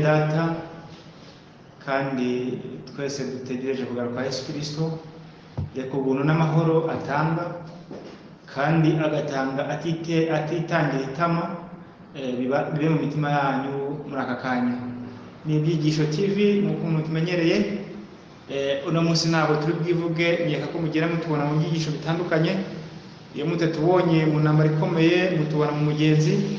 data kandi twese dutegereje kugaruka kwa Yesu kirisito reka ubuntu n'amahoro atanga kandi agatanga atite atitangira itama eh, biba- bibe mu mitima yanyu muri aka kanya ni ibyigisho tv nk'uko mutumenyereye Eh, uno munsi ntabwo turi bwivuge nkeka ko mugera mutubona mu byigisho bitandukanye iyo mutatubonye mu ntambara ikomeye mutubona mu mugenzi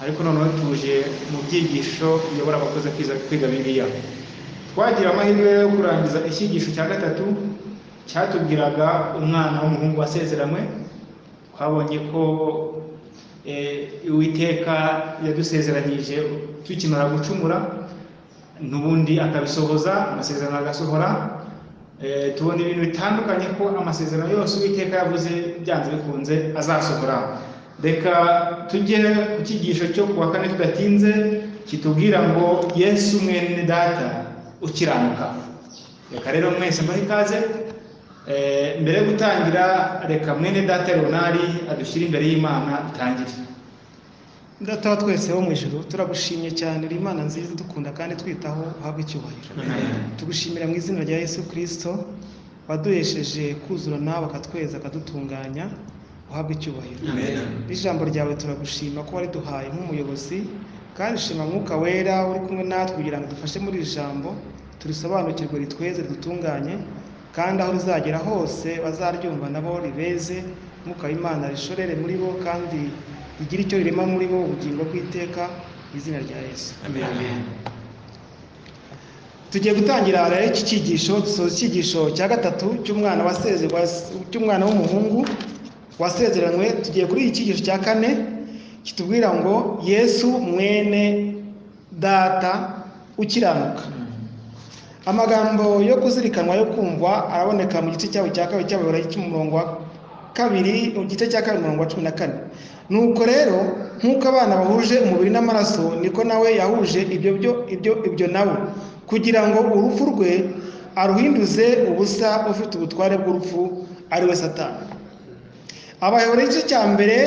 ariko noneho tuje mu byigisho biyobora abakoze kwiza kwiga bibiliya twagira amahirwe yo kurangiza icyigisho cya gatatu cyatubwiraga umwana w'umuhungu wasezeranywe twabonye ko eh, uwiteka yadusezeranyije tukimara gucumura n'ubundi akabisohoza amasezerano agasohora Eh, tubona ibintu bitandukanye ko amasezerano yose uwiteka yavuze byanze bikunze azasohora reka tujye ku cyigisho cyo ku wa kane tudatinze kitubwira ngo yesu mwene data ukiranuka reka rero mwese mbahe ikaze Eh, mbere yo gutangira reka mwene data leonari adushyire imbere y'imana dutangire ndataba twese bo mu ijuru turagushimye cyane uri imana nziza idukunda kandi twitaho uhabwe icyubahiro tugushimira mu izina rya yesu kirisito waduhesheje kuzura nawe akatweza akadutunganya uhabwe icyubahiro n'ijambo ryawe turagushima ko wariduhaye nk'umuyobozi kandi shima mwuka wera uri kumwe natwe kugira ngo dufashe muri iri jambo turisobanukirwe ritweze ridutunganye kandi aho rizagera hose bazaryumva nabo ribeze mwuka w'imana rishorere muri bo kandi rigire icyo rirema muri bo ubugingo bw'iteka mu izina rya yesu tugiye gutangira rero iki cyigisho dusoza icyigisho cya gatatu cy'umwana wasezerwa cy'umwana w'umuhungu wasezeranywe tugiye kuri iki cyigisho cya kane kitubwira ngo yesu mwene data ukiranuka amagambo yo kuzirikanwa yo kumva araboneka mu gice cyabo cya kabiri cy'abayobora cy'umurongo wa kabiri mu gice cya kabiri umurongo wa cumi na kane nuko rero nk'uko abana bahuje umubiri n'amaraso niko nawe yahuje ibyo byo ibyo ibyo nawe kugira ngo urupfu rwe aruhinduze ubusa ufite ubutware bw'urupfu ari we satani abayobora igice cya mbere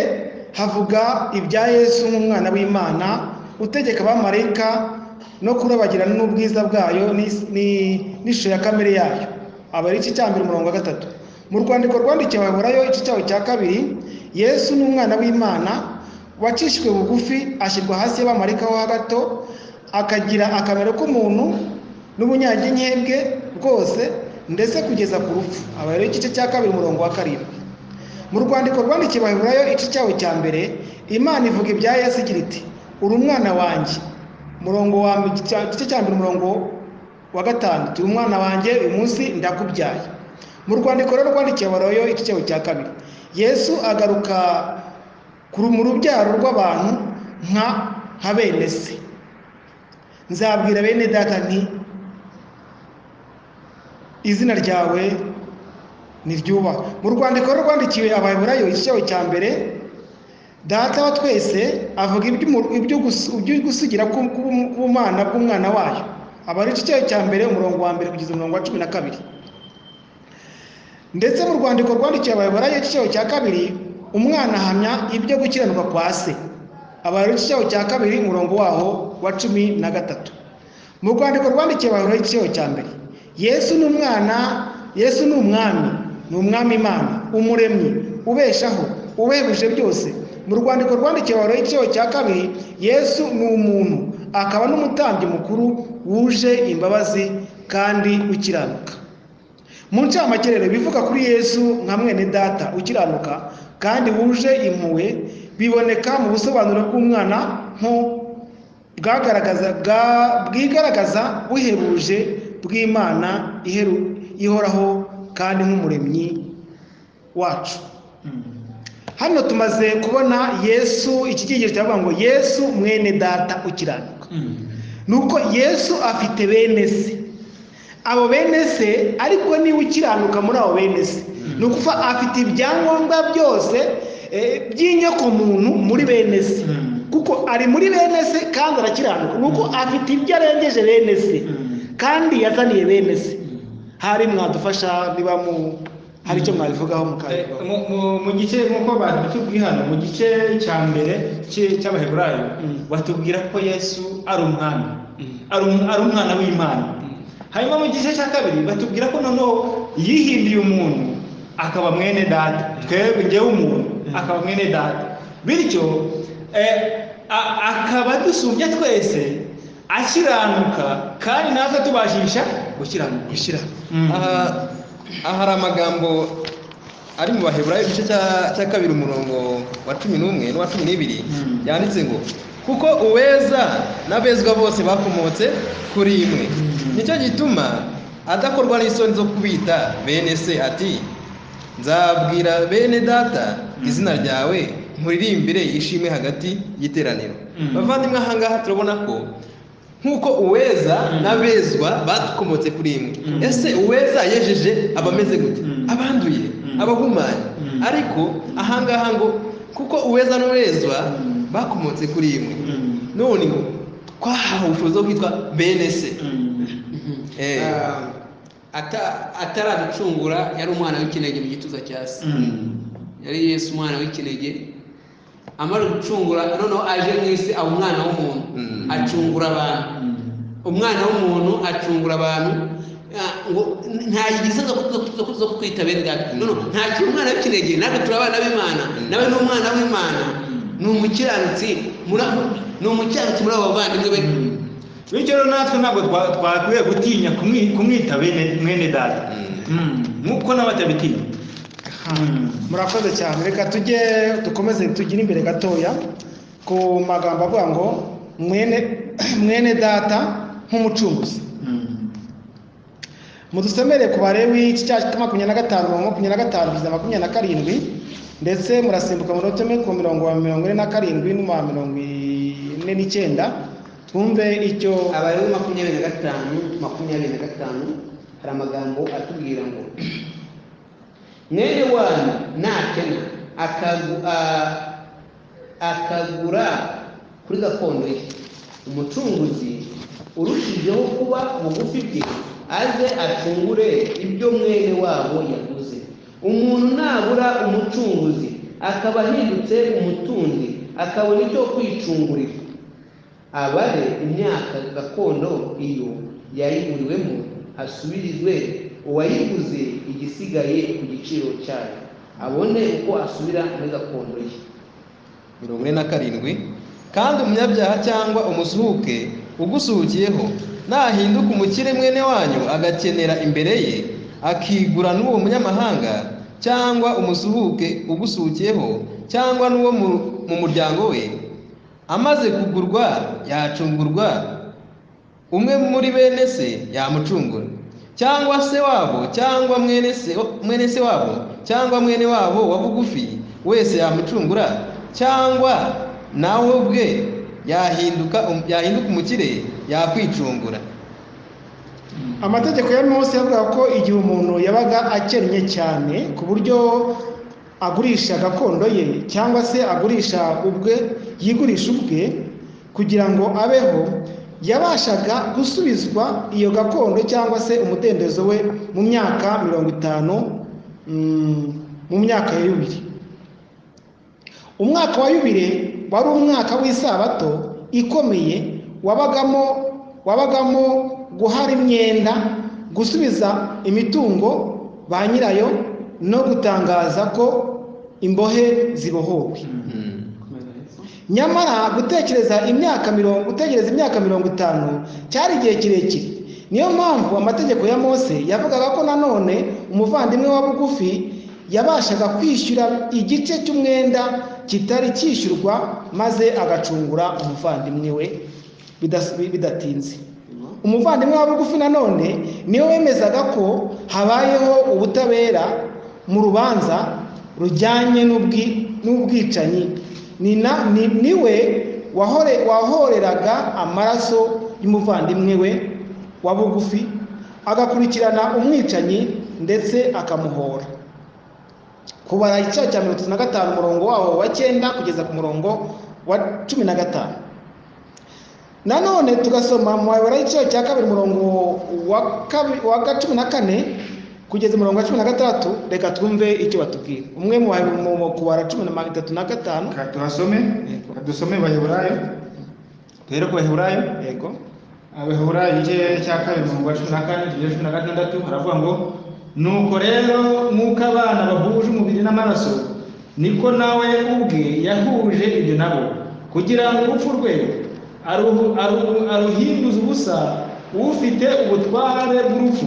havuga ibya yesu nk'umwana w'imana utegeka abamarayika no kurabagirana n'ubwiza bwayo n'is- ni- n'ishusho ya kamere yayo aba ari igice cya mbere umurongo wa gatatu mu rwandiko rwandikiwe abayoborayo igice cyaho cya kabiri yesu ni umwana w'imana wacishijwe bugufi ashyirwa hasi y'abamarayika ho hagato akagira akamero k'umuntu n'ubunyanginke bwe bwose ndetse kugeza ku rupfu aba rero igice cya kabiri umurongo wa karindwi mu rwandiko rwandikiye abaheburayo igice cyawo cya mbere imana ivuga ibya yesu igira iti uri umwana wanjye murongo wa igice- igice cya mbere umurongo wa gatanu turi umwana wanjye uyu munsi ndakubyaye mu rwandiko rero rwandikiye abaheburayo igice cyawo cya kabiri yesu agaruka kuri- mu rubyaro rw'abantu nka nka bene se nzabwira bene data nti izina ryawe ni ryubahwe mu rwandiko rwandikiwe abayoburayo igice cya mbere data wa twese avuga iby'umu- ibyo gusu- ibyo gusigira ku- ku- k'ubumana bw'umwana wayo aba ari igice cya mbere umurongo wa mbere kugeza umurongo wa cumi na kabiri ndetse mu rwandiko rwandikiwe abayoburayo igice cya kabiri umwana ahamya ibyo gukiranuka kwa se aba ari igice cya kabiri umurongo waho wa cumi na gatatu mu rwandiko rwandikiye abantu igice cya mbere yesu ni umwana yesu ni umwami ni umwami imana umuremyi ubeshaho ubehebuje byose mu rwandiko rwandikiye abantu igice cya kabiri yesu ni umuntu akaba n'umutambyi mukuru wuje imbabazi kandi ukiranuka mu ncamakerere bivuga kuri yesu nka mwene data ukiranuka kandi wuje impuhwe biboneka mu busobanuro bw'umwana nko bwagaragaza bwa- bwigaragaza buhebuje bw'imana iheru ihoraho kandi nk'umuremyi wacu Mm. hano tumaze kubona yesu iki cyigisho kiravuga ngo yesu mwene data ukiranuka Mm. nuko yesu afite bene se abo bene se ariko niwe ukiranuka muri abo bene se ni ukuvuga afite ibyangombwa byose eh, by'inyokomuntu muri bene se Mm. kuko ari muri bene se kandi arakiranuka nuko afite ibyo arengeje bene se Mm. kandi yazaniye bene se Mm. hari mwadufasha niba mu hari icyo mwabivugaho mukabikora Mu- mu- mu gice nk'uko batubwiye hano mu gice cya mbere cy'i- cy'abaheburayo Mm. batubwira ko yesu ari umwami Mm. ari um- ari umwana w'imana Mm. hanyuma mu gice cya kabiri batubwira ko noneho yihinduye umuntu akaba mwene data twebwe njyewe umuntu Mm. akaba mwene data bityo eh, a- akaba dusumbya twese akiranuka kandi natwe tubashisha gukiranuka gushyira Mm. aha aha hari amagambo ari mu baheburayo igice cya- cya kabiri umurongo wa cumi n'umwe n'uwa cumi n'ibiri Mm. yanditse ngo kuko uweza n'abezwa bose bakomotse kuri imwe Mm. nicyo gituma adakorwa n'isoni zo kubita bene se ati nzabwira bene data izina ryawe nkuririmbe ishimwe hagati y'iteraniro Mm. bavandimwe ahangaha turabona ko nk'uko uweza Mm. n'abezwa bakomotse kuri imwe Mm. ese uweza yejeje aba ameze gute Mm. abanduye Mm. abahumanye Mm. ariko ahangaha ngo kuko uweza n'uwezwa Mm. bakomotse kuri imwe Mm. none ngo twahawe ubushobozi bwo kwitwa bene se Mm. Eh. Ah, ata- ataraducungura yari umwana w'ikinege mu gituza cya se Mm. yari yesu umwana w'ikinege amaze gucungura noneho aje mu isi aba umwana w'umuntu Mm. acungura abantu Mm. umwana w'umuntu acungura abantu ah, ngo ntayigize zo zo- zo- zo kwita bene data no no ntakiri umwana w'ikinege natwe turi abana b'imana nawe ni umwana w'imana ni umukiranutsi muri abo- ni umukiranutsi muri abo bavandimwe be bityo rero natwe ntabwo twa- twakwiye gutinya kumwi- kumwita bene mwene data Mm. Mm. nk'uko n'abatabitinya Mm. murakoze cyane reka tujye dukomeze tugire imbere gatoya ku magambo avuga ngo mwene mwene data nk'umucunguzi Mm. mudusomere ku barewi iki cyacu cya makumyabiri na gatanu mirongo makumyabiri na gatanu kugeza makumyabiri na karindwi ndetse murasimbuka muri tome ku mirongo wa mirongo ine na karindwi n'uma mirongo ine n'icyenda twumve icyo abayeho makumyabiri na gatanu makumyabiri na gatanu hari amagambo atubwira ngo mwene wanyu nakena akagu- a- akagura kuri gakondo ye umucunguzi urushijeho kuba bugufi bwe aze acungure ibyo mwene wabo yaguze umuntu nabura umucunguzi akaba ahindutse umutundi akabona icyo kwicungurira abare imyaka gakondo iyo yayiguriwemo hasubirizwe uwayiguze igisigaye ku giciro cyayo abone uko asubira muri gakondo ye mirongo ine na karindwi kandi umunyabyaha cyangwa umusuhuke ugusuhukiyeho nahinduka umukire mwene wanyu agakenera imbere ye akigura n'uwo munyamahanga cyangwa umusuhuke ugusuhukiyeho cyangwa n'uwo mu, mu muryango we amaze kugurwa yacungurwa umwe muri bene se yamucungura cyangwa se wabo cyangwa mwene se mwene se wabo cyangwa mwene wabo wa bugufi wese yamucungura cyangwa nawe ubwe yahinduka um- yahinduka umukire yakwicungura amategeko ya Mose yavugaga ko igihe umuntu yabaga akennye cyane ku buryo agurisha gakondo ye cyangwa se agurisha ubwe yigurisha ubwe kugira ngo abeho yabashaga gusubizwa iyo gakondo cyangwa se umudendezo we mu myaka mirongo itanu mm, mu myaka ya yubiri umwaka wa yubile wari umwaka w'isabato ikomeye wabagamo wabagamo guhara imyenda gusubiza imitungo ba nyirayo no gutangaza ko imbohe zibohowe nyamara gutekereza imyaka mirongo gutegereza imyaka mirongo itanu cyari igihe kirekire niyo mpamvu amategeko ya mose yavugaga ko nanone umuvandimwe wa bugufi yabashaga kwishyura igice cy'umwenda kitari cyishyurwa maze agacungura umuvandimwe we bidas- bidatinze umuvandimwe wa bugufi nanone niwe wemezaga ko habayeho ubutabera mu rubanza rujyanye n'ubwi- n'ubwicanyi ni na- ni- niwe wahore wahoreraga amaraso y'umuvandimwe we wa bugufi agakurikirana umwicanyi ndetse akamuhora kubara igice cya mirongo itatu na gatanu umurongo wawo wa cyenda kugeza ku murongo wa cumi na gatanu nanone tugasoma mu mayobora y'iciro cya kabiri umurongo wa kabi- wa cumi na kane kugeza umurongo wa cumi na gatandatu reka twumve icyo batubwira umwe mu mu- mu kubara cumi na mirongo itatu na gatanu Ka tuhasome Yego. ka dusome baheburayo duhere ku baheburayo yego abaheburayo igice cya kabiri umurongo wa cumi na kane kugera cumi na gatandatu haravuga ngo nuko rero nk'uko abana bahuje umubiri n'amaraso niko nawe ubwe yahuje ibyo nabo kugira ngo urupfu rwe aru- aru- aruhinduze ubusa ufite ubutware bw'urupfu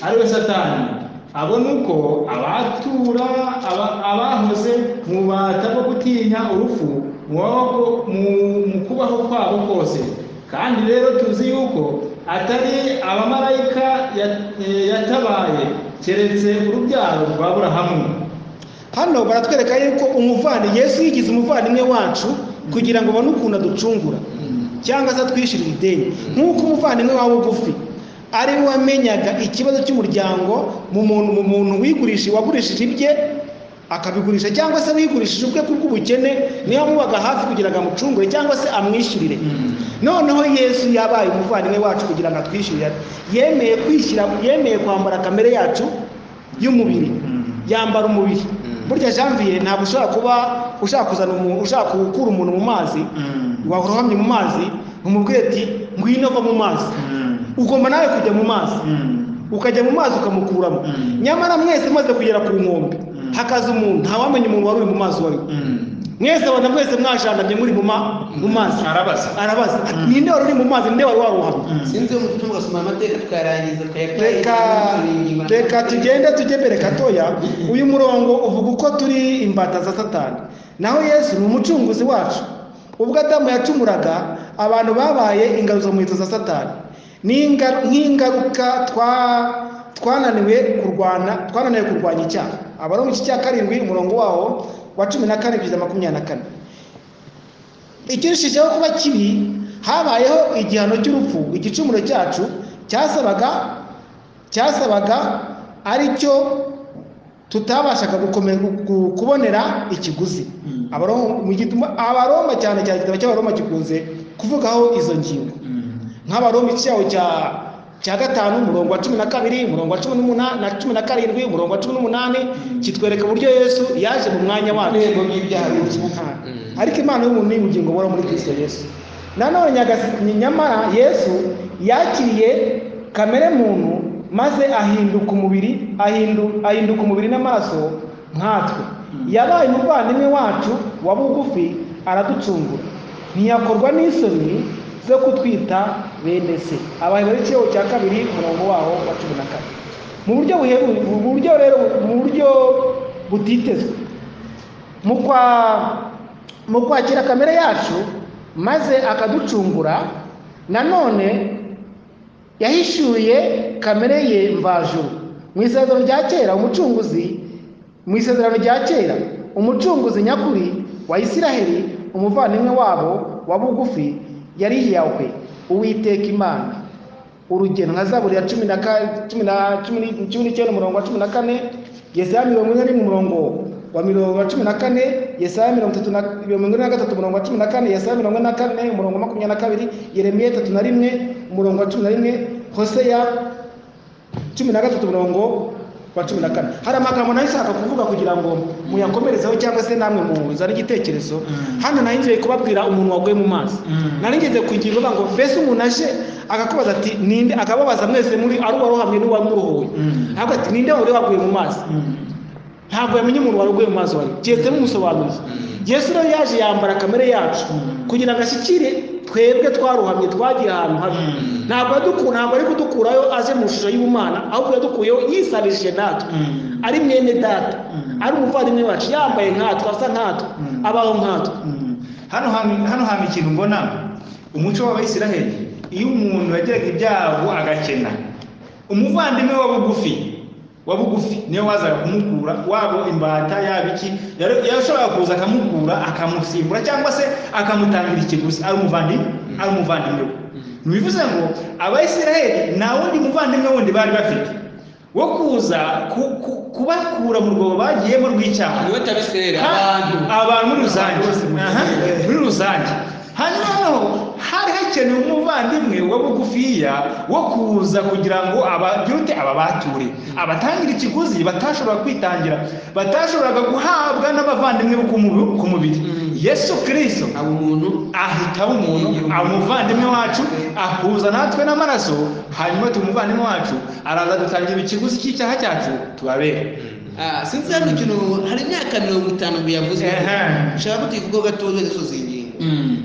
ari we satani abo ni uko abatura aba- abahoze mu bubata bwo gutinya urupfu mu maboko- mu- mu kubaho kwabo kose kandi rero tuzi yuko atari abamarayika ya- eh, yatabaye keretse urubyaro rwa burahamu hano baratwereka yuko umuvandimwe yesu yigize umuvandimwe wacu kugira ngo abone ukuntu aducungura cyangwa se atwishyura ideni nk'uko umuvandimwe wawe bugufi ari we wamenyaga ikibazo cy'umuryango mu muntu mu muntu wigurishije wagurishije ibye akabigurisha cyangwa se wigurishije ubwe kubw'ubukene niyo amubaga hafi kugira ngo amucungure cyangwa se amwishyurire noneho yesu yabaye umuvandimwe wacu kugira ngo atwishyurire yemeye kwishyira yemeye kwambara kamere yacu y'umubiri Mm. yambara umubiri Mm. burya janvier ntabwo ushobora kuba ushaka kuzana umuntu ushaka gukura umuntu mu mazi Mm. warohamye mu mazi umubwira ati ngwino va mu mazi Mm. ugomba nawe kujya mu mazi Mm. ukajya mu mazi ukamukuramo Mm. nyamara mwese maze kugera ku nkombe Mm. hakaza umuntu ntawamenya umuntu wari uri mu mazi wari we. Mm. mwese abona mwese mwajandamye muri mu ma- mu mazi arabaza arabaza ati, Mm. ninde wari uri mu mazi ninde wari warohamye Mm. sinzi uwo mutima ugasoma amateka tukayarangiza reka reka tugende tujye mbere gatoya uyu murongo uvuga uko turi imbata za satani naho yesu ni umucunguzi wacu ubwo adamu yacumuraga abantu babaye ingaruzo mu muheto za satani Ni inga- nk'ingaruka twa- twananiwe kurwana twananiwe kurwanya icyaha abari mu iki cya karindwi umurongo wawo wa cumi na kane kugeza makumyabiri na kane ikirushijeho kuba kibi habayeho igihano cy'urupfu igicumuro cyacu cyasabaga cyasabaga ari cyo tutabashaga gukomera- gu- kubonera ikiguzi Mm. Abaroma- mu gituma- abaroma cyane cyane igitabo cy'abaroma gikunze kuvugaho izo ngingo Mm. nk'abaroma icyaho cya cya gatanu umurongo wa cumi na kabiri umurongo wa cumi n'umunani na cumi na karindwi umurongo wa cumi n'umunani kitwereka uburyo yesu yaje mu mwanya wacu urwego rw'ibyaha byose. byose Aha. ariko imana y'umuntu ni ubugingo bora muri kristo yesu nanone nyagas- ni- nyamara yesu yakiriye kamere muntu maze ahinduka umubiri ahindu- ahinduka umubiri n'amaraso nkatwe yabaye umuvandimwe wacu wa bugufi araducungura ntiyakorwa n'isoni zo kutwita bene se abahebura ikiyo cya kabiri umurongo waho wa cumi na kane mu buryo buhebu- mu buryo rero mu buryo butitezwe mu kwa- mu kwakira kamere yacu maze akaducungura nanone yahishyuriye kamere ye mvajuru mu isezerano rya kera umucunguzi mu isezerano rya kera umucunguzi nyakuri wa isiraheli umuvandimwe wabo wa bugufi yari yahwe uwiteka imana urugero nka zaburi ya cumi na ka- cumi na- cumi ni- cumi n'icyenda umurongo wa cumi na kane yesaya mirongo ine n'imwe umurongo wa mirongo wa cumi na kane yesaya mirongo itatu na mirongo ine na gatatu umurongo wa cumi na kane yesaya mirongo ine na kane umurongo wa makumyabiri na kabiri yeremiya itatu na rimwe umurongo wa cumi na rimwe hoseya cumi na gatatu umurongo wa cumi na kane hari amagambo nayo ushaka kuvuga kugira ngo muyakomerezeho cyangwa se namwe muzane igitekerezo Mm. hano naho ngiye kubabwira umuntu waguye mu mazi Mm. nari ngeze ku ngingo ivuga ngo mbese umuntu aje akakubaza ati ninde akababaza mwese muri ari uwarohamye n'uwamurohowe Mm. ntabwo ati ninde wari waguye mu mazi Mm. ntabwo yamenye umuntu wari uguye mu mazi wari keretse n'umusobanuzi yesu rero yaje yambara kamere yacu Mm. kugira ngo ashyikire twebwe twarohamye twagiye ahantu habi Mm. ntabwo yaduku- ntabwo ari kudukurayo aje mu ishusho y'ubumana ahubwo yadukuyeho yisabishije natwe Mm. ari mwene data Mm. ari umuvandimwe wacu yambaye nkatwe asa nkatwe Mm. abaho nkatwe Mm. hano hami- hano hama ikintu mbona umuco w'abayisiraheli iyo umuntu yagiraga ibyago agakena umuvandimwe wa bugufi wa bugufi niwe wazaga kumukura wabo imbata yaba iki yari- yashoboraga kuza akamukura akamusimbura cyangwa se akamutangira ikiguzi ari umuvandimwe ari umuvandimwe we ntibivuze ngo abayisiraheli nta wundi muvandimwe wundi bari bafite wo kuza ku- ku- kubakura mu rwobo bagiyemo rw'icyaha niwe tabiserera Ka- abantu abantu muri rusange Abantu bose muri Aha, rusange. muri rusange hanyuma noneho hari hakenewe umuvandimwe wa bugufiya wo kuza kugira ngo abagire ute ababature abatangira ikiguzi batashobora kwitangira batashoboraga guhabwa n'abavandimwe bo ku mubi- ku mubiri yesu kirisito aba umuntu ahitaho umuntu umuvandimwe wacu akuza natwe n'amaraso hanyuma tu umuvandimwe wacu araza dutangira ikiguzi cy'icyaha cyacu tubabere ah, sinzi hano ikintu hari imyaka mirongo itanu biyavuzwe Ehe. nshaka kutuvugaho gatoya gasoza iyi ngingo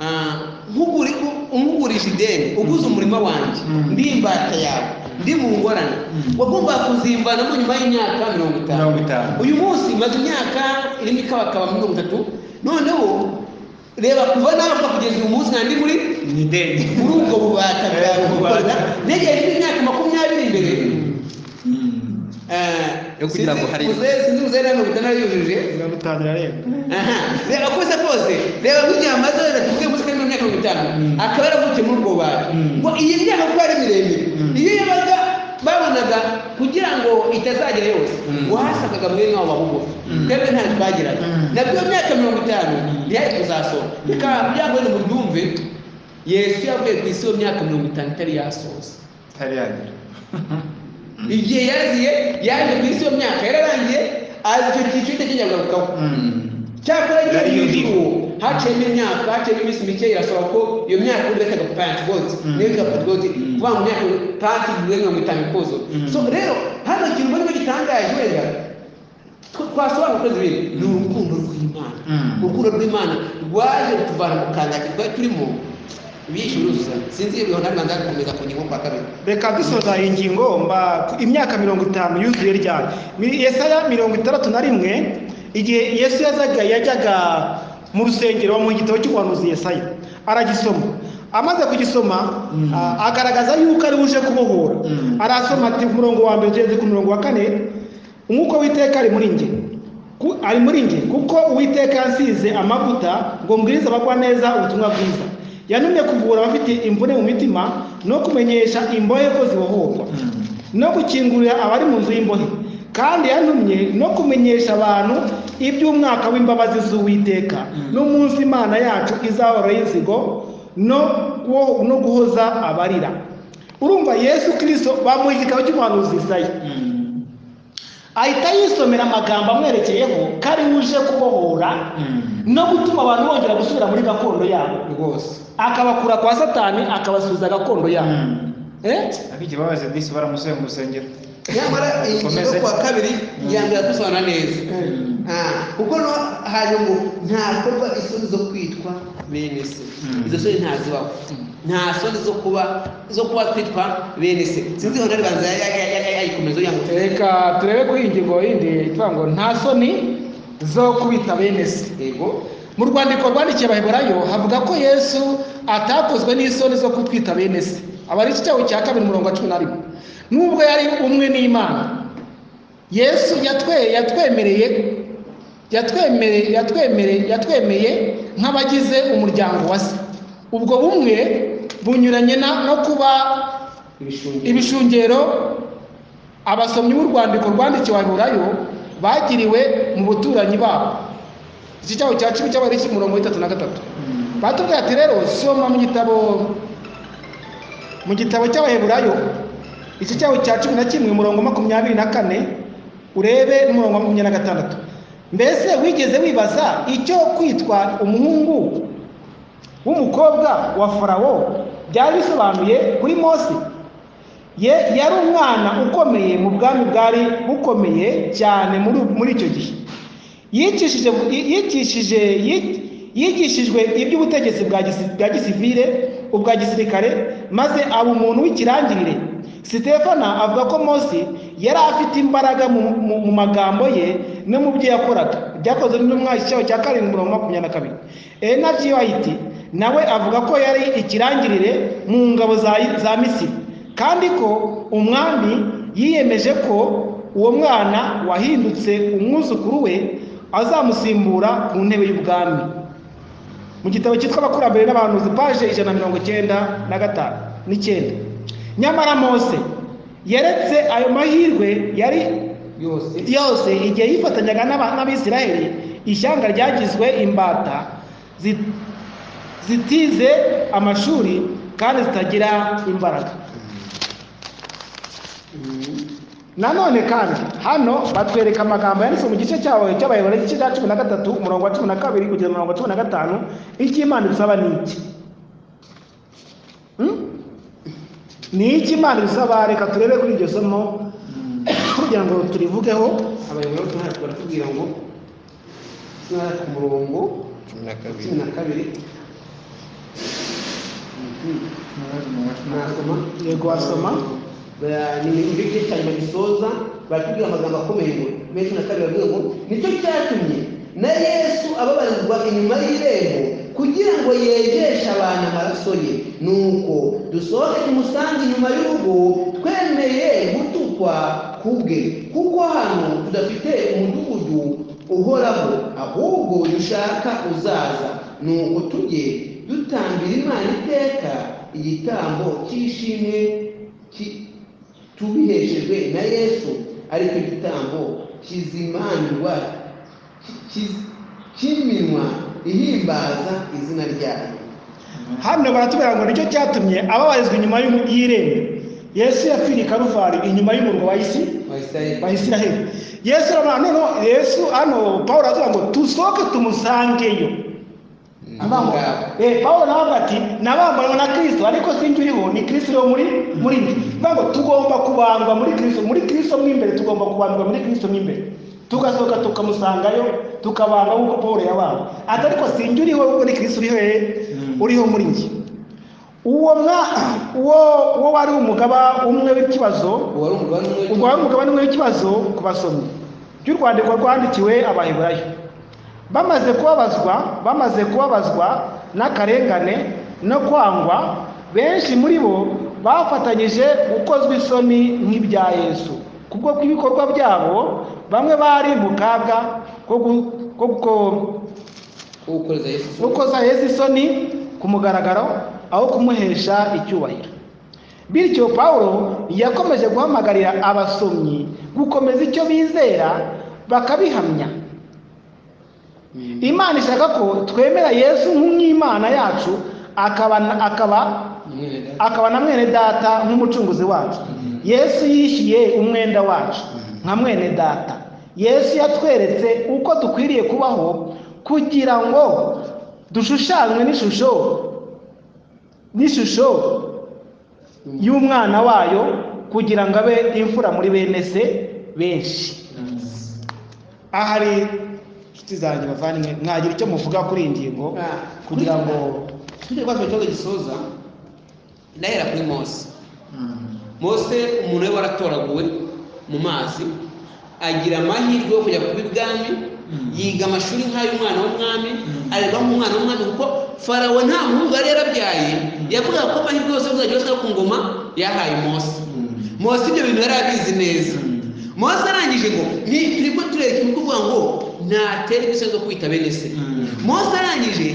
Ah, nkuguri- umugurisha ideni uguze umurima wanjye Mm. ndi imbata yawe ndi mu ngorane Mm. wagombaga kuzimbanamo nyuma y'imyaka mirongo itanu Mirongo itanu. uyu munsi maze imyaka irimo ikabakaba mirongo itatu noneho reba kuva navuga kugeza uyu munsi nandi muri ni ideni muri ubwo bubata bwawe gukorana negeye imyaka makumyabiri imbere Mm. Yo kugira ngo hari- sinzi uzere hano bitanayujuje mirongo itanu irarenga aha reba kose kose reba nk'igihe amaze wenda tuvuge munsi kandi imyaka mirongo itanu Mm. akaba yaravukiye muri ubwo bubata Mm. ngo iyi myaka kuba ari miremire Mm. iyo yabaga babonaga kugira ngo itazagera yose Mm. wahasangaga mwene wabo babugufi Mm. twebwe ntayo twagiraga Mm. nabwo iyo myaka mirongo itanu Mm. ntiyari kuzasohoka bikaba kugira ngo ngo mubyumve yesu yavuye ku isi iyo myaka mirongo itanu itari yasoza itari yagera igihe yaziye yaje ku isi iyo myaka yararangiye azi icyo cyiciro cye kinyagarukaho Mm. cyakora Yari igihe yudi. uwo haciyemo imyaka haciyemo iminsi mike irasaba ko iyo myaka urya kaga panti goti Mm. niyo kaga panti goti Mm. kuvuga ngo myaka panti buri mirongo itanu ikuzo Mm. so rero hano ikintu mbona gitangaje wenda tw- twasobanura ukwezi biri ni urukundo rw'imana Mm. urukundo rw'imana rwaje rutuvana mu kandaki twari turimo bishe uruzuzanya sinzi iyo bihona rwanda gukomeza ku ngingo kwa kabiri reka dusoza iyi ngingo mba ku- imyaka mirongo itanu yuzuye ryari Mi- yesaya mirongo itandatu na rimwe igihe yesu yazaga yajyaga mu rusengero mu gitabo cy'ubuhanuzi yesaya aragisoma amaze kugisoma Mm. a- agaragaza yuko ari buje kubohora Mm. arasoma ati ku murongo wa mbere tugeze ku murongo wa kane umwuka w'iteka ari muri njye Ku- ari muri njye kuko uwiteka yansize amavuta ngo mbwirize abagwa neza ubutumwa bwiza yantumye kuvura abafite imvune mu mitima no kumenyesha imbohe ko zibohorwa Mm. no gukingurira abari mu nzu y'imbohe kandi yantumye no kumenyesha abantu iby'umwaka w'imbabazi z'uwiteka Mm. n'umunsi imana yacu izahora y'inzigo no kuwo- no guhoza abarira urumva yesu kirisito bamuha igitabo cy'umuhanuzi isaya Mm. ahita yisomera amagambo amwerekeyeho ko ari uje kubohora Mm. no gutuma abantu bongera gusubira muri gakondo yabo rwose akabakura kwa satani akabasubiza gakondo yabo Mm. Eh? ariko ikibabaje disi baramusuye mu rusengero nyamara iyi ngingo yo Ukomeze. ku wa kabiri yanga gusobanura neza Mm. Ah, kuko no hari ngo ntakorwa isoni zo kwitwa bene se Mm. izo soni ntazibaho nta soni zo kuba zo kuba twitwa bene se sinzi hona ribanza ya- ya- ya- ya- yayikomeza yanga reka turebe kuri iyi ngingo yindi ivuga ngo nta soni zo kubita bene se yego mu rwandiko rwandikiye abaheburayo havuga ko yesu atakozwe n'isoni zo kutwita bene se aba ari icyaho cya kabiri umurongo wa cumi na rimwe nubwo yari umwe n'imana yesu yatwe yatwemereye yatwemereye yatwemereye yatwemeye nk'abagize umuryango wa se ubwo bumwe bunyuranye na- no kuba ibishungi ibishungero abasomyi b'urwandiko rwandikiwe abaheburayo bagiriwe mu baturanyi babo iki cyaho cya cumi cy'abari umurongo w'itatu na gatatu Mm. batubwira ati rero soma mu gitabo mu gitabo cy'abaheburayo iki cyaho cya cumi na kimwe umurongo makumyabiri na kane urebe n'umurongo wa makumyabiri na gatandatu mbese wigeze wibaza icyo kwitwa umuhungu w'umukobwa wa farawo byari bisobanuye kuri mose ye yari umwana ukomeye mu bwami bwari bukomeye cyane muri muri icyo gihe yicishije yicishije yi- yigishijwe iby'ubutegetsi bwa gisi- bwa gisivile ubwa gisirikare maze aba umuntu w'ikirangirire sitefana avuga ko mose yari afite imbaraga mu, mu, mu magambo ye no mu byo yakoraga byakozwe n'intumwa icyicaro cya karindwi mirongo makumyabiri na kabiri enabyi wayiti nawe avuga ko yari ikirangirire mu ngabo za, za misiri kandi ko umwami yiyemeje ko uwo mwana wahindutse umwuzukuru we azamusimbura ku ntebe y'ubwami mu gitabo cyitwa abakurambere n'abahanuzi paje ijana na mirongo cyenda na gatanu n'icyenda nyamara mose yeretse ayo mahirwe yari yose yose igihe yifatanyaga n'aba- n'abisiraheli ishyanga ryagizwe imbata zi- zitize amashuri kandi zitagira imbaraga nanone kandi hano batwereka amagambo yanditse mu gice cyawe cy'abayobora igice cya cumi na gatatu umurongo wa cumi na kabiri kugeza umurongo wa cumi na gatanu icyo imana idusaba ni iki Hmm? ni iki imana idusaba reka turebe kuri iryo somo kugira ngo turivugeho abayobozi baratubwira ngo nara ku murongo cumi na cumi na kabiri nasoma yego wasoma Ba- ni nicyo gice cyane bagisoza baratubwira amagambo akomeye ngo bene cumi na kabiri bavuga ngo nicyo cyatumye na yesu ababarirwa inyuma y'irembo kugira ngo yegeshe abantu amaraso ye nuko dusohoke tumusange inyuma y'urugo twemeye gutukwa kubwe kuko hano tudafite umudugudu uhoraho ahubwo dushaka uzaza nuko tujye dutambira imana iteka igitambo cy'ishimwe ki- tubiheshejwe na yesu ariko igitambo kizimanirwa ki- cy'iminwa ihimbaza izina ryayo hano baratubwira ngo nicyo cyatumye ababarizwa inyuma y'umu- y'irembo yesu yapfiriye i karuvari inyuma y'umurwa wa isi abisirayeli wa isiraheli yesu aravuga noneho yesu hano pawulo aravuga ngo tusohoke tumusangeyo abo Abambaye. ngabo Eh, Pawulo nawe avuga ati nabambawe na Kristo ariko sinjye uriho ni Kristo uriho muri muri njye Bivuga ngo tugomba kubandwa muri Kristo muri Kristo mo imbere tugomba kubandwa muri Kristo mo imbere tugasohoka tukamusangayo tukabandwa nk'uko Pawulo yabandwa ati ariko sinjye uriho ahubwo ni Kristo uriho eh, Mm. uriho muri njye uwo mwa uwo uwo wari umugaba umwe w'ikibazo uwari umugabane umwe ubwo wari umugabane umwe w'ikibazo ku basomyi by'urwandiko rwandikiwe abaheburayo bamaze kubabazwa bamaze kubabazwa n'akarengane no kwangwa benshi muri bo bafatanyije gukozwa isoni nk'ibya yesu kubwo kw'ibikorwa byabo bamwe bari mu kaga ko gu- ko ko- wo gukoreza yesu isoni. ukoza yesu isoni ku mugaragaro aho kumuhesha icyubahiro bityo pawulo yakomeje guhamagarira abasomyi gukomeza icyo bizera bakabihamya imana ishaka ko twemera yesu nk'imana yacu akaba akaba Umwenda. akaba na mwene data nk'umucunguzi wacu yesu yishyuye umwenda wacu nka mwene data yesu yatweretse uko dukwiriye kubaho kugira ngo dushushanywe n'ishusho n'ishusho y'umwana wayo kugira ngo abe imfura muri bene se benshi ahari inshuti zanjye bavandimwe mwagira icyo muvuga kuri iyi ngingo Ah, kugira ngo tujye kwa ikibazo gisoza ndahera kuri mose mose umuntu we waratoraguwe mu mazi agira amahirwe yo kujya kuba ibwami yiga amashuri nk'ay'umwana w'umwami arerwa nk'umwana w'umwami kuko farawo nta muhungu yari yarabyaye yavugaga ko amahirwe yose azajya yose yo ku ngoma yahaye mose mose ibyo bintu yari abizi neza mose arangije ngo ni turi ko tureba ikintu kuvuga ngo ntatera imisozi zo kwita bene se Mm. mose arangije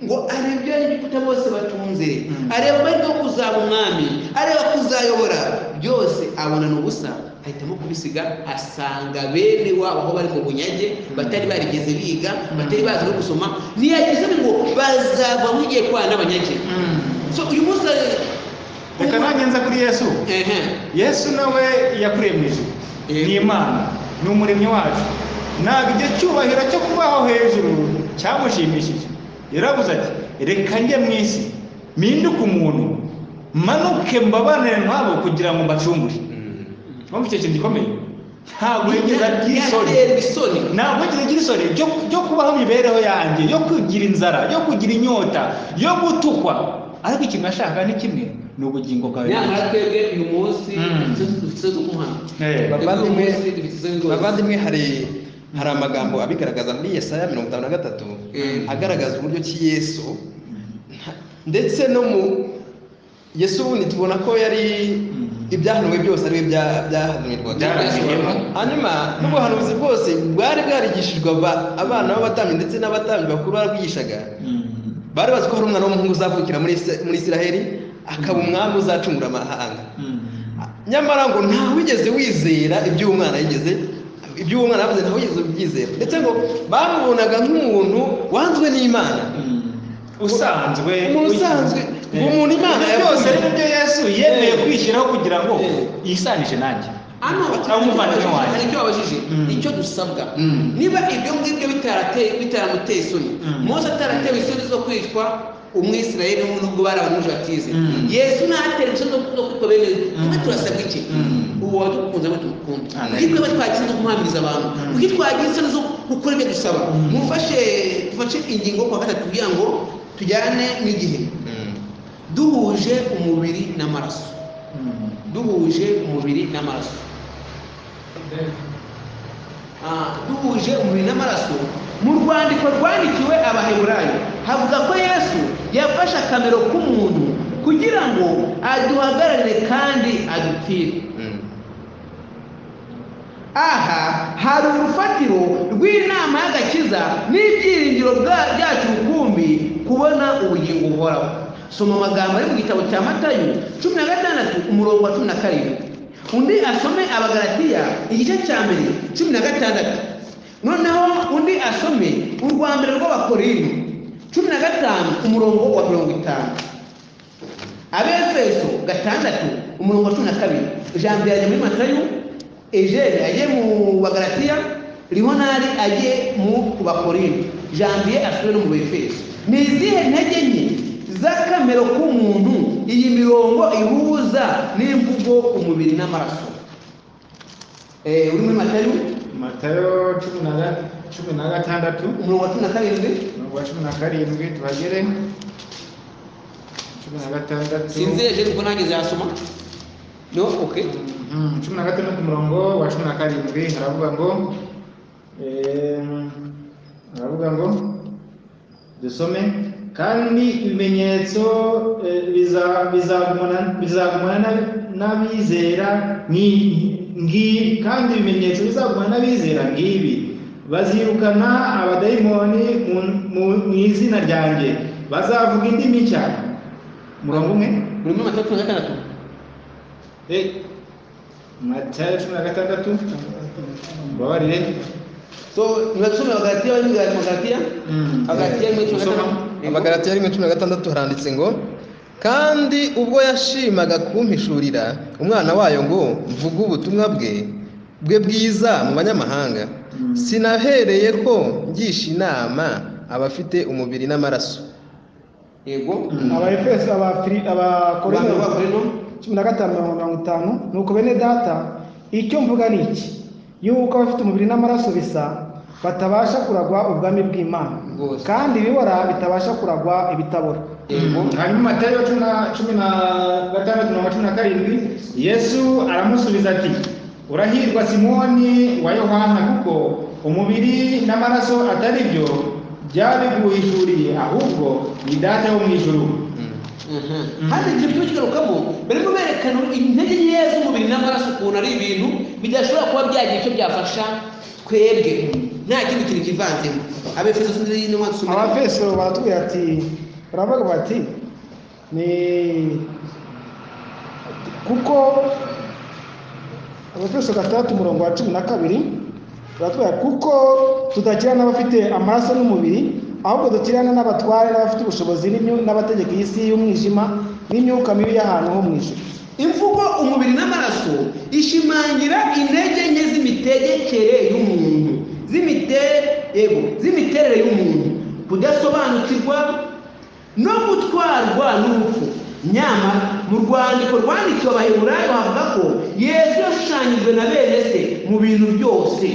ngo areba ibyo abanyegiputa bose batunze Mm. areba amahirwe yo kuzaba umwami areba kuzayobora byose abona ni ubusa ahitamo kubisiga asanga bene wabo aho bari mu bunyage batari barigeze biga batari bazi no gusoma ntiyagize ngo bazava nk'igihe kwa n'abanyage so uyu munsi reka nanjye nza kuri yesu ehe yesu nawe yakuriye mu ijuru Yego. ni imana ni umuremyi wacu ntabwo igihe cyubahiro cyo kubaho hejuru cyamushimishije yaravuze ati reka njye mu isi mpinduke umuntu manuke mbabanire nk'abo kugira ngo mbacungure mpamvu icyo kintu gikomeye ntabwo yigeze agira isoni yaterwa isoni ntabwo yigeze agira isoni ryo- ryo kubaho imibereho yanjye yo kugira inzara yo kugira inyota yo gutukwa ariko ikintu ashaka ni kimwe ni ubugingo bwawe nyamara twebwe uyu munsi Mm. dufite zo kumuhana Eh. Bavandimwe, dufite izo nzego bavandimwe hari hari amagambo abigaragaza muri yesaya mirongo itanu na gatatu Mm. agaragaza uburyo ki yesu ndetse no mu yesu wundi tubona ko yari Mm. ibyahanuwe byose ari we byahanurirwaga Byarangiyemo. hanyuma n'ubuhanuzi bwose bwari bwarigishijwe aba- abana b'abatambyi ndetse n'abatambyi bakuru barabwigishaga Mm. bari bazi ko hari umwana w'umuhungu uzavukira muri Isi- muri isiraheli akaba umwami uzacungura amahanga Mm. nyamara ngo ntawigeze wizera iby'uwo mwana yigeze iby'uwo mwana yavuze ntawigeze ubyizera ndetse ngo bamubonaga nk'umuntu wanzwe n'imana usanzwe umuntu usanzwe Eh. uwo muntu imana Ibyo byose yakuye. ari byo yesu yemeye Eh. kwishyiraho kugira ngo Eh. yisanishe nanjye hano Cyangwa umuvandimwe wanjye. hari icyo babajije Mm. icyo dusabwa Mm. niba ibyo ngibyo bitarateye bitaramuteye isoni Mm. mose ataratewe isoni zo kwicwa umwisirayeli umwe nubwo bari abanujatize Mm. yesu ntatera isoni zo zo kwicwa bene twe turasabwa iki Mm. uwo wadukunze ngo tumukunde Ah, kuko twebwe twagize no kumuhamiriza abantu Mm. kuko twagize isoni zo gukora ibyo dusaba Mm. mufashe dufashe ingingo ku wa gatatu kugira ngo tujyane n'igihe duhuje umubiri n'amaraso duhuje umubiri n'amaraso Ah, duhuje umubiri n'amaraso mu rwandiko rwandikiwe abaheburayo havuga ko yesu yafashe akamero k'umuntu kugira ngo aduhagararire kandi adupfire aha hari urufatiro rw'inama y'agakiza n'ibyiringiro bwa- byacu rukumbi kubona ubugingo buhoraho soma amagambo ari mu gitabo cya matayo cumi na gatandatu umurongo wa cumi na karindwi undi asome abagalatiya igice cya mbere cumi na gatandatu noneho undi asome urwa mbere rw'abakorinto cumi na gatanu umurongo wa mirongo itanu abefeso gatandatu umurongo wa cumi na kabiri ijambo ryaje muri matayo ejeri agiye mu bagaratiya rihonari agiye mu bakorinto janvier asubire no mu befeso ni izihe ntege nke z'akamero k'umuntu iyi mirongo ihuza n'imvugo umubiri n'amaraso Eh, uri muri matayo matayo cumi na ga- cumi na gatandatu umurongo wa cumi na karindwi mirongo ya cumi na karindwi tuhagere cumi na gatandatu sinzi ejeri kuko nanjye zasoma no okay Mhm, cumi na gatandatu umurongo wa cumi na karindwi haravuga ngo em, haravuga ngo dusome kandi ibimenyetso eh, biza- bizagumana bizagumana n'ab- n'abizera nki- ngi- kandi ibimenyetso bizagumana n'abizera ngibi bazirukana abadayimoni mu- mu- mu izina ryanjye bazavuga indimi nshya murongo umwe uri muri matayo cumi na gatandatu Eh, Matayo cumi na gatandatu mbabarire so nibasome abagaratiya bari muri Galatiya? Mm. abagaratiya muri cumi na Gusoma. gatandatu abagaratiya rimwe cumi na gatandatu haranditse ngo kandi ubwo yashimaga kumpishurira umwana wayo ngo mvuge ubutumwa bwe bwe bwiza mu banyamahanga Mm. sinahereye ko ngisha inama abafite umubiri n'amaraso yego abafeso abafiri abantu abakorinto b'abakorino cumi na gatanu mirongo mirongo itanu ni uko bene data icyo mvuga ni iki yuko abafite umubiri n'amaraso bisa batabasha kuragwa ubwami bw'imana Rwose. kandi ibibora bitabasha kuragwa ibitabora yego hanyuma matayo cumi na cumi na gatandatu mirongo cumi na karindwi yesu aramusubiza ati urahirwa simoni wa yohana kuko umubiri n'amaraso atari byo byabiguhishuriye ahubwo ni data wo mu ijuru hano igihe turi kugarukamo barimo berekana intege nkeya z'umubiri n'amaraso ukuntu ari ibintu bidashobora kuba byagira icyo byafasha twebwe nta kindi kintu kivanzemo abefeso sinzi n'intumwa dusomera abafeso baratubwira ati baravuga bati ni kuko abafeso gatandatu umurongo wa cumi na kabiri baratubwira kuko tudakirana n'abafite amaraso n'umubiri ahubwo dukirana n'abatware n'abafite ubushobozi n'imyu- n'abategeka iyi si y'umwijima n'imyuka mibi y'ahantu ho mu ijuru imvugo umubiri n'amaraso ishimangira intege nke z'imitegekere y'umuntu z'imiterere yego z'imiterere y'umuntu kudasobanukirwa no gutwarwa n'urupfu nyamara mu rwandiko rwandikiwe abaheburayo havuga ko yesu yashushanyijwe na bene se mu bintu byose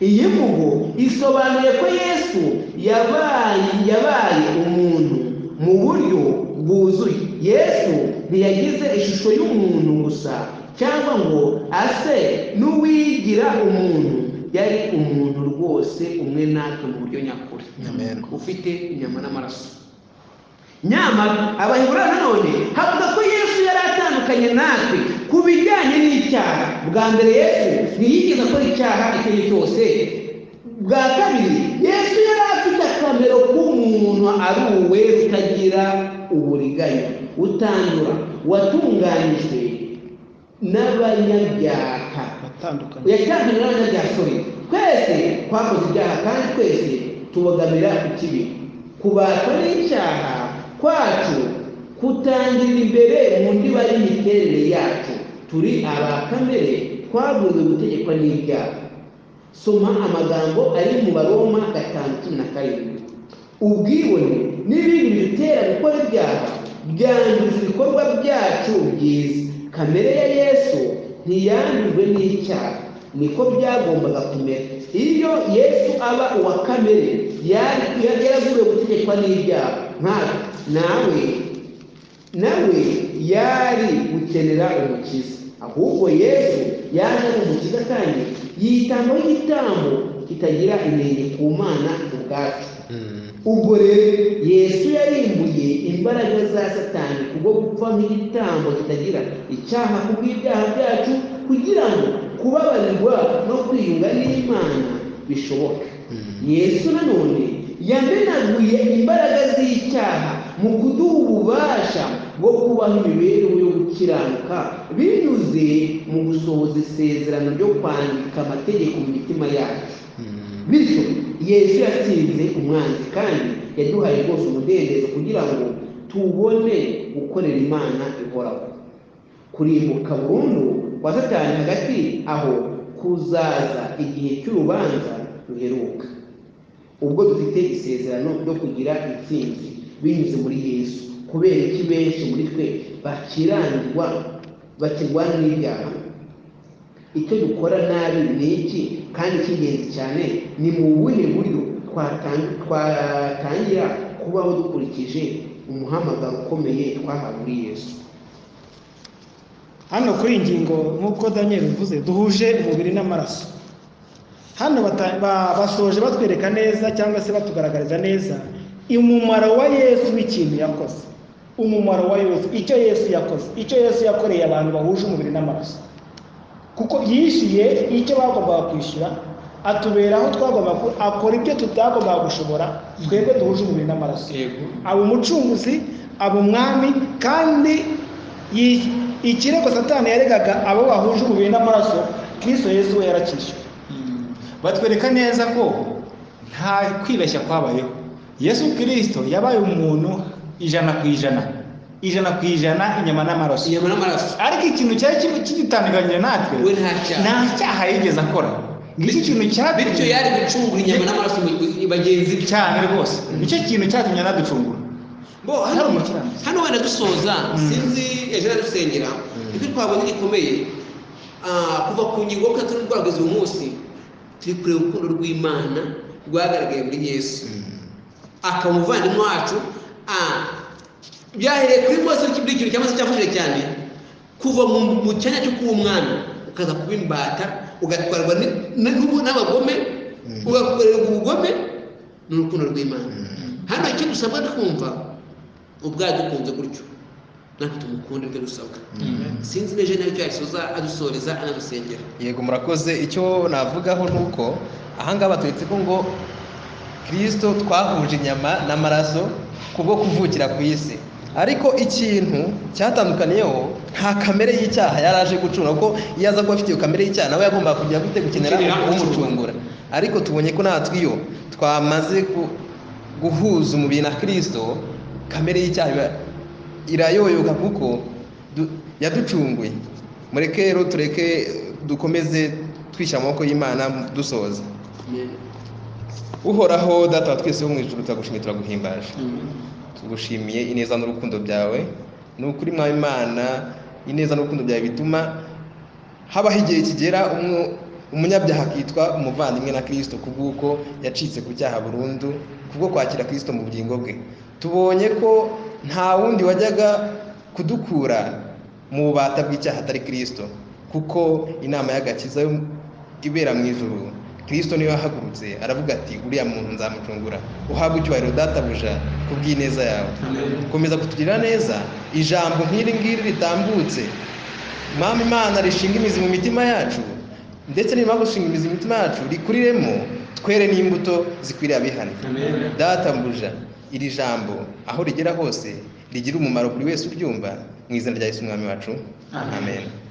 iyi mvugo isobanuye ko yesu yabaye yabaye umuntu mu buryo bwuzuye yesu ntiyagize ishusho y'umuntu gusa cyangwa ngo ase n'uwigira umuntu yari umuntu rwose umwe natwe mu buryo nyakuri Amen. ufite inyama n'amaraso nyamara abaheburayo nanone havuga ko yesu yari atandukanye natwe ku bijyanye n'icyaha bwa mbere yesu ntiyigeze akora icyaha icyo ari cyo cyose bwa kabiri yesu yari afite akamero k'umuntu aruwe utagira uburiganya utandura watunganyijwe n'abanyabyaha batandukanye yatandukanye n'abanyabyaha sorry twese twakoze ibyaha kandi twese tubogamira ku kibi kubatwa n'icyaha kwacu kutangira imbere mu ndiba y'imiterere yacu turi aba kamere twaburiwe gutegekwa n'ibyaha soma amagambo ari mu baroma gatanu cumi na karindwi ubwibone n'ibindi bidutera gukora ibyaha byanduza ibikorwa byacu byiza kamere ya yesu ntiyandujwe n'icyaha niko byagombaga kumera iyo yesu aba uwa kamere yari- yari yaraguriwe gutegekwa n'ibyaha nkatwe nawe nawe yari gukenera umukiza ahubwo yesu yaje ari umukiza kandi yitangaho igitambo kitagira inenge ku mana ubwacu ubwo rero yesu yarimbuye imbaraga za satani kubwo gupfa nk'igitambo kitagira icyaha ku bw'ibyaha byacu kugira ngo kubabarirwa no kwiyunga n'imana bishoboke yesu nanone yamenaguye imbaraga z'icyaha mu kuduha ububasha bwo kubaho imibereho yo gukiranuka binyuze mu gusohoza isezerano ryo kwandika amategeko mu mitima yacu bityo yesu yatsinze umwanzi kandi yaduhaye rwose umudendezo kugira ngo tubone gukorera imana ihoraho kurimbuka burundu kwa satani hagati aho kuzaza igihe cy'urubanza ruheruka ubwo dufite isezerano ryo kugira intsinzi binyuze muri yesu kubera iki benshi muri twe bakirangirwa bakirwana n'ibyaha icyo dukora nabi ni iki kandi icy'ingenzi cyane ni mu buhe buryo twatan- twatangira kubaho dukurikije umuhamagaro ukomeye twahawe muri yesu hano kuri iyi ngingo nk'uko daniel bivuze duhuje umubiri n'amaraso hano bata- ba- basoje batwereka neza cyangwa se batugaragariza neza umumaro wa yesu w'ikintu yakoze umumaro wa yesu icyo yesu yakoze icyo yesu yakoreye abantu bahuje umubiri n'amaraso kuko yishyuye icyo bagombaga kwishyura atubera aho twagombaga ku- akora ibyo tutagombaga gushobora twebwe duhuje umubiri n'amaraso aba umucunguzi aba umwami kandi yi- ikirego satani yaregaga abo bahuje umubiri n'amaraso kristo yesu we yarakishyuye batwereka neza ko nta kwibeshya kwabayeho yesu kirisito yabaye umuntu ijana ku ijana ijana ku ijana inyama n'amaraso inyama n'amaraso ariko ikintu cyari kibi- kidutandukanyije natwe we nta cyaha nta cyaha yigeze akora ngicyo ikintu cyatumye bityo yari gucungura inyama n'amaraso mu- bagenzi be cyane rwose nicyo kintu cyatumye anaducungura Bo, Hari hano umukiranutsi. hano wenda dusoza Mm. sinzi ejo dusengera icyo twabonye gikomeye ah, kuva ku ngingo kuko turi rwageze uyu munsi turi kureba urukundo rw'imana rwagaragaye muri yesu akaba umuvandimwe wacu ah, byahereye kuri rwose kuri ikintu cyangwa se cyafashije cyane kuva mu mu cyanya cyo kuba umwami ukaza kuba imbata ugatwarwa ni- ni- n'ubu n'abagome ugakorerwa ubugome n'urukundo rw'imana hano icyo dusabwa twumva ubwayo dukunze gutyo natwe tumukunde ibyo dusabwa sinzi n'ejo n'icyo yasoza adusoreza anadusengera yego murakoze icyo navugaho ni uko ahangaha baturetse ko ngo kirisito twahuje inyama n'amaraso kubwo kuvukira ku isi ariko ikintu cyatandukaniyeho nta kamere y'icyaha yari aje gucunga kuko iyo aza kuba afite iyo kamere y'icyaha nawe yagombaga kujya gute gukenera Gukenera umucungura ariko tubonye ko natwe iyo twamaze ku- guhuza umubiri na kirisito kamere y'icyaha iba- irayoyoka kuko du- yaducunguye mureke rero tureke dukomeze twishyira amaboko y'imana dusoza uhoraho data wa twese wo mu ijuru turagushimiye turaguhimbaje tugushimiye ineza n'urukundo byawe ni ukuri mwa imana ineza n'urukundo byawe bituma habaho igihe kigera umwe- umunyabyaha akitwa umuvandimwe na kirisito ku bw'uko yacitse ku cyaha burundu kubwo kwakira kirisito mu bugingo bwe tubonye ko nta wundi wajyaga kudukura mu bubata bw'icyaha atari kirisito kuko inama y'agakiza yo ibera mu ijuru kirisito niwe yahagurutse aravuga ati uriya muntu nzamucungura uhabwe icyubahiro databuja kubw'ineza yawe komeza kutugirira neza ijambo nk'iri ngiri ritambutse Mwami Imana rishinga imizi mu mitima yacu ndetse nirimara gushinga imizi mu mitima yacu rikuriremo twere n'imbuto zikwiriye abihana datambuja iri jambo aho rigera hose rigira umumaro kuri wese uryumva mu izina rya Yesu umwami wacu amen